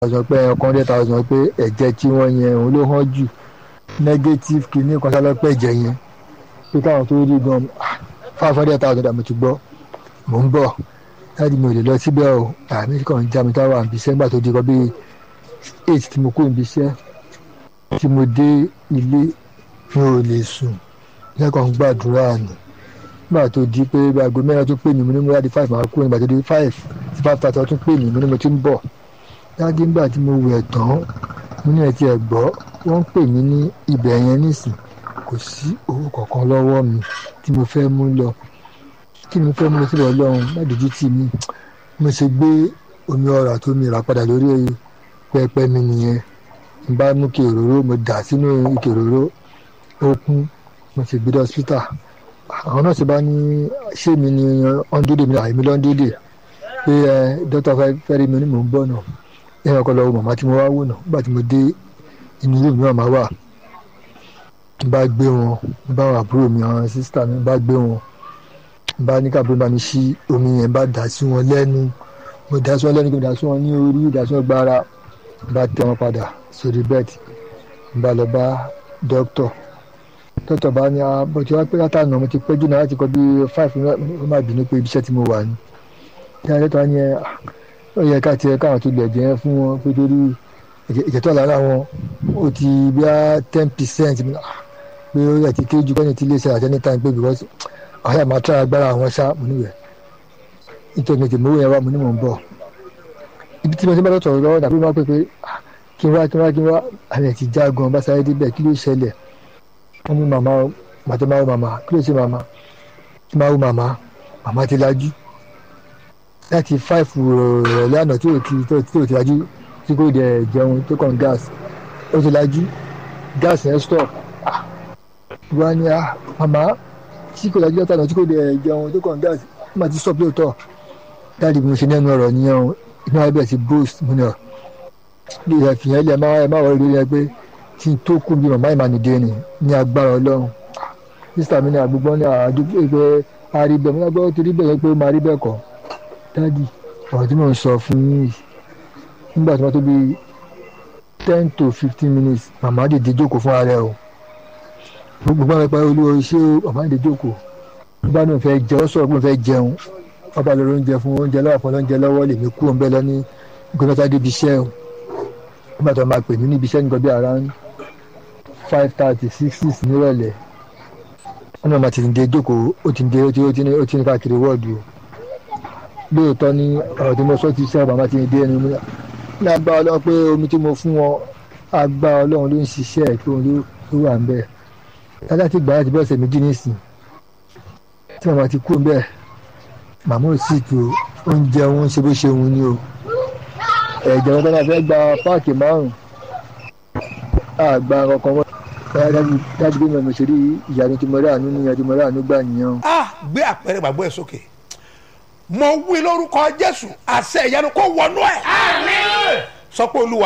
thousand pé ọkàn hundred thousand pé ẹ̀jẹ̀ tí wọ́n yẹn òun ló hàn jù negative kìíní kan sálọ́pẹ́ ẹ̀jẹ̀ yẹn pé káwọn tó rí gan five hundred thousand àmì tó gbọ́ mò ń bọ̀ láti mi ò lè lọ síbẹ̀ o àmì kan ń já mi táwọn àbí iṣẹ́ nígbà tó di kọ́ bí eight tí mo kó ibi iṣẹ́ tí mo dé ilé mi ò lè sùn lẹ́kọ̀ọ́ gbàdúrà nù nígbà tó di pé aago mẹ́rin tó pè mí mo ní mo yá di five máa kú nígbà tó di five tí five thirty tó pè mí mo ní mo ti ń bọ̀ dájú nígbà tí mo wẹ̀ tán mo ní ẹ̀ tí ẹ̀ gbọ́ wọ́n ń pè mí ní ibẹ̀ yẹn nísìn kò sí owó kankan lọ́wọ́ mi tí mo fẹ́ mú lọ kí ni mo fẹ́ mú lọ síbẹ̀ ọlọ́run má dojú tì mí mo ṣe gbé omi ọ̀rá tó mi rà padà lórí pẹpẹ mi nìyẹn n bá mú kí òróró mo dà sínú ike òróró ó kún mo sì gbé dé hospital àwọn náà ṣe bá ní ṣé mi ni ọ́ndúdè mi àìmí lọ́ndúdè pé ẹ dókítà fẹ́ rí mi ní mò ń bọ̀ náà ẹ̀yìn ọkọ lọ́wọ́ màmá tí mo wá wò náà nígbà tí mo dé inú ilé mi màmá wà n bá gbé wọn n bá wọn àbúrò mi àwọn sísítà mi n bá gbé wọn n bá ní káàbúrò bá mi ṣí omi yẹn bá dà sí wọn lẹ́nu mo dà sí wọn lẹ́nu kí mo dà sí wọn ní orí dà sí wọn gbára n bá tẹ wọn padà sórí bẹ́ẹ̀dì n bá lọ bá dókítà dókítà bá ní bó ti wá pé látànà mo ti pẹ́ jù náà láti kọ́ bí five ó má bínú pé ibiṣẹ́ tí mo wà ní. ìyá dókítà ní ẹ ó yẹ ká tiẹ̀ káwọn tó lè jẹ́ fún wọn pé torí ìjẹ́tọ̀ lára wọn ó ti bí a ten percent pé ó yẹ ti kéré ju kọ́ni tí iléeṣẹ́ àti anytime pé because àwọn yàrá máa tẹ́ agbára àwọn ṣá mo níwẹ̀ nítorí mi ti mú yẹn wá mo ní mò ń bọ̀ ibi tí mo ti bá dọ̀tọ̀ lọ́wọ́ dàbí wọ́n pè pé kí n wá kí n wá kí n wá àlẹ́ ti já gan bá sáré débẹ̀ kí ló ṣẹlẹ̀ wọ́n ní màmá màtọ́ máa wò màmá kí ló ṣe màmá kí máa wò màmá màmá ti lajú láti five rọ̀lẹ́ àná tí ò ti tí ò ti lajú tí kò dẹ̀ jẹun tó kàn gas ó ti lajú gas yẹn stop wọ́n á ní ah màmá tí kò lajú látàná tí kò dẹ̀ jẹun tó kàn gas ó máa ti stop lóòótọ́ dáàdi bí mo ṣe nẹ́nu ọ̀rọ̀ nìyẹn o inú abẹ́ ti boost mo ní ọ bí ẹ fi yẹn lẹ má ẹ má wọlé lórí ẹ pé tí n tó kú bí màmá ìmànìdé ni ní agbára ọlọ́run sísá mi ní àgbègbè ní àdúgbò pé àríbẹ̀ mo ní agbára ti rí bẹ́ẹ̀ pé ó máa rí bẹ́ẹ̀ kọ́ dáàdi ọ̀rọ̀ tí mò ń sọ fún yín yìí nígbà tí wọ́n tó bí ten to fifteen minutes màmá dìde jókòó fún ara ẹ o gbogbo àwọn ẹ̀pá olúwo iṣẹ́ màmá dìde jókòó nígbà náà fẹ́ jẹun sọ̀rọ̀ pé mo fẹ́ jẹun ọba lórí oúnjẹ fún oúnjẹ lọ́wọ́ fún oúnjẹ lọ́wọ́ lèmi kú òun bẹ́ẹ̀ lọ ní gbọ́dọ̀tà débi iṣẹ́ o nígbà tó máa pè mí níbi iṣẹ́ nǹkan bí around five thirty six six nírọ̀lẹ́ wọn náà máa ti dé jókòó ó ti dé ó ti ó ti ní ó ti ní káàkiri wọ́ọ̀dù o lóòótọ́ ní ọ̀rọ̀ tí mo sọ ti sẹ́wọ̀n bàbá ti dé ẹni mi ní agbá ọlọ́run pé omi tí mo fún wọn agbá ọlọ́run ló ń ṣiṣẹ́ ẹ̀ tó ló wà ń bẹ̀ dáadáa ti gbà láti bí ọ̀sẹ̀ méjì nísìn tí màmá ti kú ń bẹ̀ màmá ò sì tó oúnjẹ wọn ṣe bó ṣe wọn ni o ẹ̀jẹ̀ wọn tọ́lá fẹ́ gba páàkì márùn-ún àgbà kankan wọn dájú bí mo ṣe rí ìyanu tí mo rí àánú níyan tí mo rí àánú gbà nìyẹn. a gbé àpẹẹrẹ gbàgbọ́ ẹ̀ sókè mo wí lórúkọ jésù àṣẹ ìyanu kó wọnú ẹ̀. sọ pé olúwa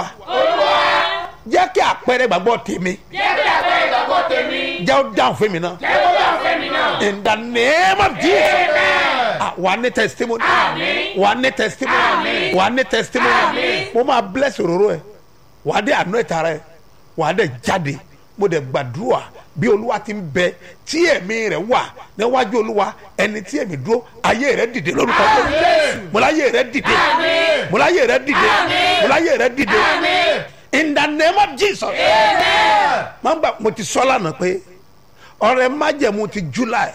jẹ́ kí àpẹẹrẹ gbàgbọ́ tèmi jẹ́ kí àpẹẹrẹ ìgbàgbọ́ tèmi jẹ́ ó dáhùn fún mi náà. jẹ́ kó bá fẹ́ mi náà. in the name of jesus Ah, wà á ní testimony Àmín. wà á ní testimony Àmín. wà á ní testimony Àmín. mo máa bless òróró ẹ wà á dé àánú ẹ̀ta rẹ wà á dé jáde mo dẹ̀ gbàdúrà bí olúwa ti ń bẹ tí ẹ̀mí rẹ̀ wà níwájú olúwa ẹni tí ẹ̀mí dúró ayé rẹ̀ dìde lórúkọ Jésù mo láyé rẹ̀ dìde Àmín. mo láyé rẹ̀ dìde Àmín. mo láyé rẹ̀ dìde Àmín. in the name of jesus máa ń gbà mo ti sọ lánàá pé ọrẹ májẹ̀mú ti july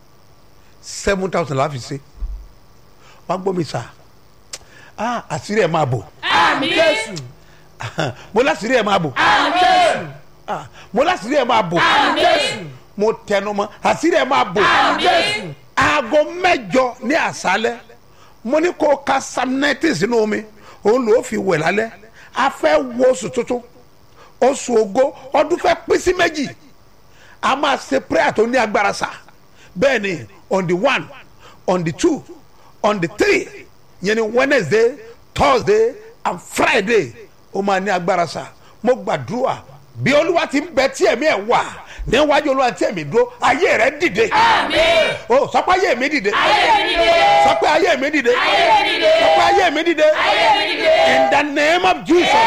seven thousand láfi ṣe wàá gbọ́ mi sà ah àṣírí ẹ̀ máa bò àmì jésù mo láṣírí ẹ̀ máa bò àmì jésù ah mo láṣírí ẹ̀ máa bò àmì jésù mo tẹnu mọ́ àṣírí ẹ̀ máa bò àmì jésù aago mẹ́jọ ní àṣálẹ́ mo ní kó o ka psalm ninety sínú omi òun ló fi wẹ̀ lálẹ́ a fẹ́ wo oṣù tuntun oṣù ògo ọdún fẹ́ pín sí méjì a máa ṣe prayer tó ní agbára sá bẹ́ẹ̀ ni on the one on the two on the three yẹn ni wednesday thursday and friday ó máa ní agbára sá mo gbàdúrà bí olúwa ti ń bẹ tí ẹ̀mí ẹ̀ wà níwájú olúwa tí ẹ̀mí dúró ayé rẹ̀ dìde Àmín. o sọ pé ayé mi dìde Ayé mi dìde. sọ pé ayé mi dìde Ayé mi dìde. sọ pé ayé mi dìde Ayé mi dìde. in the name of jesus.